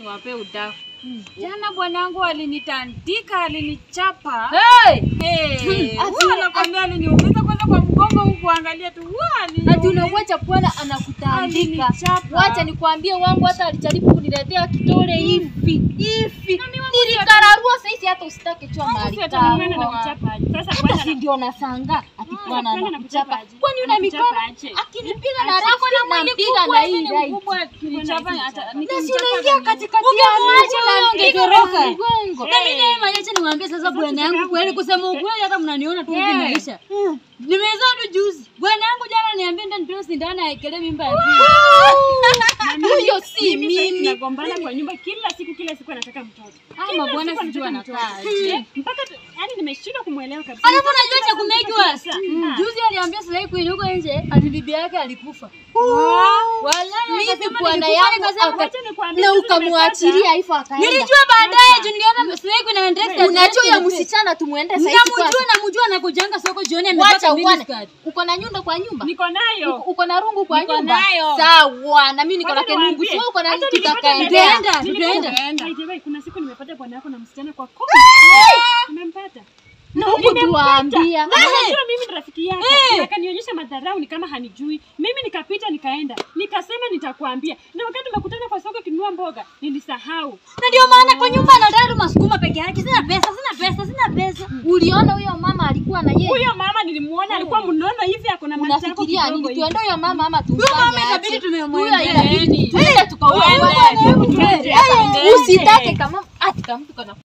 niwape udaku. Jana bwanangu alinitandika, alinichapa. Hey! Hey, Ati- huwa nakwambia aliniumiza kwanza kwa mgongo huku angalia tu. Huwa Ati aliniumiza. unamwacha bwana anakutandika. Alinichapa. Wacha nikwambie, wangu hata alijaribu kuniletea kitole hivi hivi, nilikararua saizi, hata usitake chua mahali Sasa tunakwenda na kako. kuchapa aje? Sasa Hata bwana si ndio nasanga ati bwana anakwenda na anakuchapa. kuchapa aje? Kwani una Anakuchapa mikono? aje? Akinipiga na Ako rafu na mwili nampiga kubwa, na hii mimi right. mkubwa, akinichapa, ata- Na si nikimchapa unaingia na- katikati ya maji na ungetoroka. mgongo. Na mimi naye maisha niwaambie sasa bwana yangu kweli kusema ukweli hata mnaniona tu hivi Yeah. maisha. Nimezaa tu juzi. Bwana yangu jana niambia ndio ndio sindano aekelee mimba ya pili. Huyo si mimi sasa mimi. tunagombana kwa nyumba kila siku kila siku anataka mtoto. Ama Kila bwana siku sijui anataka anakaa mtoto. aje. Eh, Mpaka tu- yaani nimeshindwa kumuelewa kabisa. Alafu unajua cha kumake worse. Sasa, Mm. ah. Juzi aliambia Slay Queen huko nje ati bibi yake alikufa. Wallahi Mimi akasema bwana nilikufa, yangu nikasema, aka- Wacha nikwambie, na sasa ukamwachilia hivyo akaenda. Nilijua baadaye juu niliona Slay Queen anaendesha. Unajua ya msichana tumuende saizi Namjua kwake. namjua anakujanga soko jioni Wacha amepaka uone. miniskirt. Uko na nyundo kwa nyumba? Niko nayo. Uko- Uko na rungu kwa Niko nyumba? nayo. Sawa, na mimi niko na Wacha kenungu. niwaambie, Sio uko na hata mtu nilipata takaendea. Tutaenda, Nilipata- tutaenda. By the way, kuna siku nimepata bwana yako na msichana kwa kopi. Umempata? Na huku tuwaambia. Na unajua mimi ni rafiki yake. Akanionyesha madharau ni kama hanijui. Mimi nikapita nikaenda. Nikasema nitakwambia. Na wakati tumekutana kwa soko kinunua mboga, nilisahau. Na ndio maana kwa nyumba anataka tu masukuma peke yake. Sina pesa, sina pesa, sina pesa. Uliona huyo mama alikuwa na yeye? Huyo mama nilimuona alikuwa mnono hivi ako na matako Unafikiria kidogo nini? hivi. Tuende huyo mama ama tumfanye mama aje? itabidi tumemwendea. Huyo inabidi Yaani. tuende tukaue Tuende, mama. tuende, Hata tuende. Usitake kama ati kama mtu kana